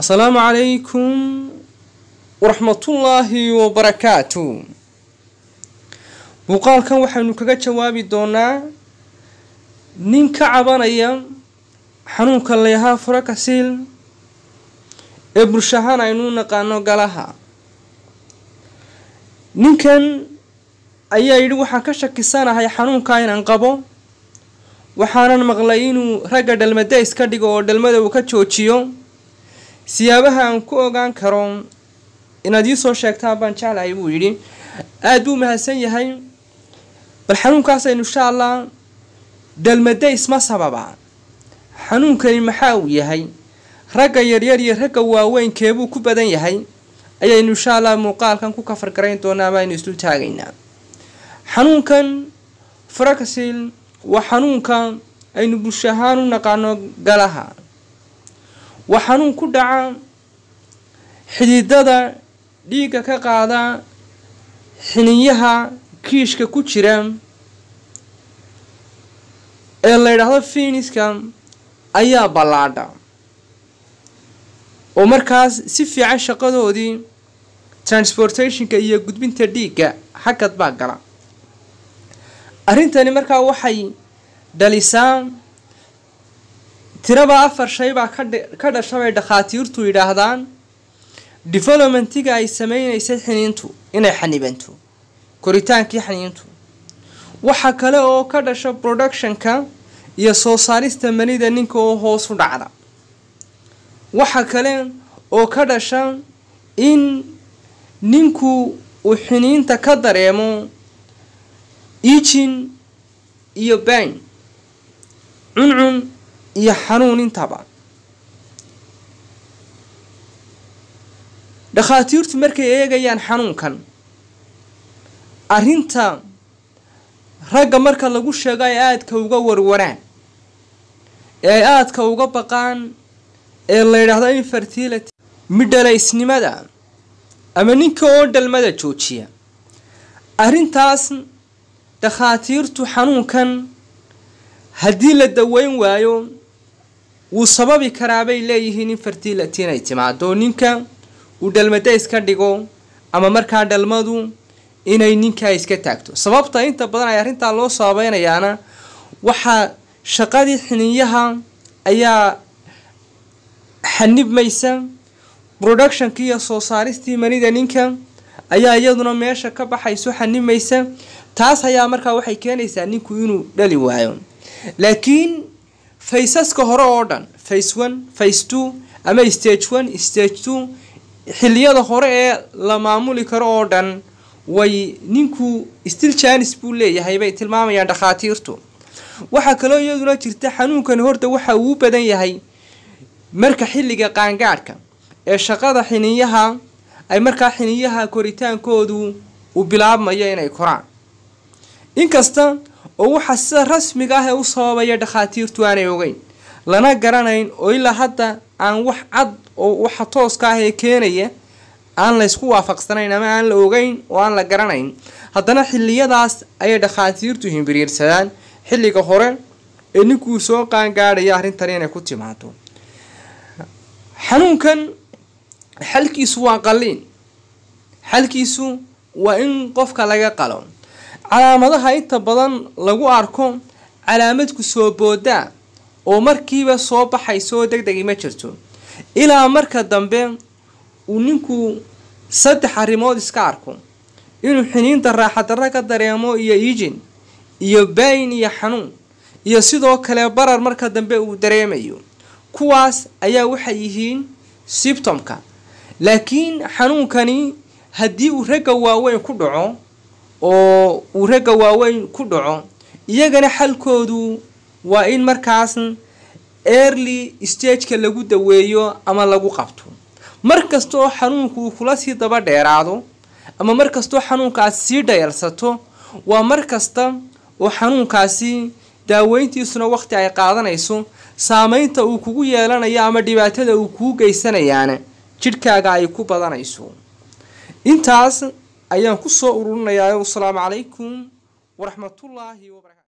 asalaamu calaykum waraxmatullaahi wabarakaatu muuqaalkan waxaynu kaga jawaabi doonaa nin ka cabanaya xanuunka layahaa furakasiil ee bulshahaan aynu u naqaano galaha ninkan ayaa yidhi waxaan ka shakisanahay xanuunkaa inaan qabo waxaanan maqlay inuu ragga dhalmada iska dhigo oo dhalmada uu ka joojiyo siyaabaha aan ku ogaan karo inaad iisoo sheegtaan baan jeclahay buu yidhi aada buu mahadsan yahay bal xanuunkaasaynu insha allah dhalmadays ma sababa xanuunkani maxaa uu yahay ragga yaryar iyo ragga waaweyn keebuu ku badan yahay ayaynu insha allah muuqaalkan ku kafar garayn doonaa amaaynu isdul taagaynaa xanuunkan frakasil waa xanuunka aynu bulsho ahaan u naqaano galaha waa xanuun ku dhaca xididada dhiigga ka qaada xiniyaha kiishka ku jira ee la yidhaahdo fiiniska ayaa ballaadha oo markaas si fiican shaqadoodii transportationka iyo gudbinta dhiigga xagad baa gala arrintani markaa waxay dhalisaa tiraba afar shay baa ka dhasha bay dhakhaatiirtu yidhaahdaan developmentiga ay sameynaysay xiniintu inay xanibanto koritaankii xiniintu waxa kale oo ka dhasha productionka iyo soo saarista manida ninka oo hoos u dhacda waxa kale oo ka dhasha in ninku uu xiniinta ka dareemo ijin iyo bayn cuncun iyo xanuun intaba dhakhaatiirtu markay eegayaan xanuunkan arrinta ragga marka lagu sheego ay aadka uga warwaraan ee ay aadka uga baqaan ee la yidhaahdo infertility midhalaysnimada ama ninka oo dhalmada joojiya arrintaas dhakhaatiirtu xanuunkan haddii la daweyn waayo wuu sababi karaa bay leeyihiin infertility inay timaado ninka uu dhalmada iska dhigo ama markaa dhalmadu inay ninkaa iska taagto sababta inta badan ay arrintaa loo sababeynayaana waxaa shaqadii xiniyaha ayaa xanibmaysa productionkii iyo soo saaristii manida ninka ayaa iyaduna meesha ka baxayso xanibmaysa taas ayaa markaa waxay keenaysaa ninku inuu dhali waayo laakiin faysaska hore oo dhan face one face two ama stage one stage two xiliyada hore ee la maamuli karo oo dhan way ninku stil janis buu leeyahay bay tilmaamayaan dhakhaatiirtu waxaa kaloo iyaduna jirta xanuunkani horta waxa uu badan yahay marka xilliga qaangaadhka ee shaqada xiniyaha ay markaa xiniyaha koritaankoodu uu bilaabmayo inay koraan inkasta oo waxa sida rasmiga ah ee u sababaya dhakhaatiirtu aanay ogeyn lana garanayn oo ilaa hadda aan wax cad oo waxa tooska ah ee keenaya aan la ysku waafaqsanayn ama aan la ogeyn oo aan la garanayn haddana xiliyadaas ayay dhakhaatiirtu himbiriirsadaan xilliga hore ee ninkuu soo qaangaadhaya arrintani inay ku timaado xanuunkan xalkiisu waa qalliin xalkiisu waa in qofka laga qalo calaamadaha inta badan lagu arko calaamadku soo boodaa oo markiiba soo baxaysoo deg degi ma jirto ilaa marka dambe uu ninku saddex arrimood iska arko inuu xiniinta raaxadarra ka dareemo iyo ijin iyo baayin iyo xanuun iyo sidoo kale barar marka dambe uu dareemayo kuwaas ayaa waxay yihiin sibtomka laakiin xanuunkani haddii uu ragga waaweyn ku dhaco oo uu ragga waaweyn ku dhaco iyagana xalkoodu waa in markaas early stageka lagu daweeyo ama lagu qabto mar kasta oo xanuunku uu kula sii daba dheeraado ama mar kastaoo xanuunkaasi sii dhayalsato waa mar kasta oo xanuunkaasi daaweyntiisuna waqti ay qaadanayso saameynta uu kugu yeelanayo ama dhibaatada uu kuu geysanayaana jidhkaaga ay ku badanayso intaas ayaan kusoo ururinayaa wasalaamu calaykum waraxmatullaahi wabarakatu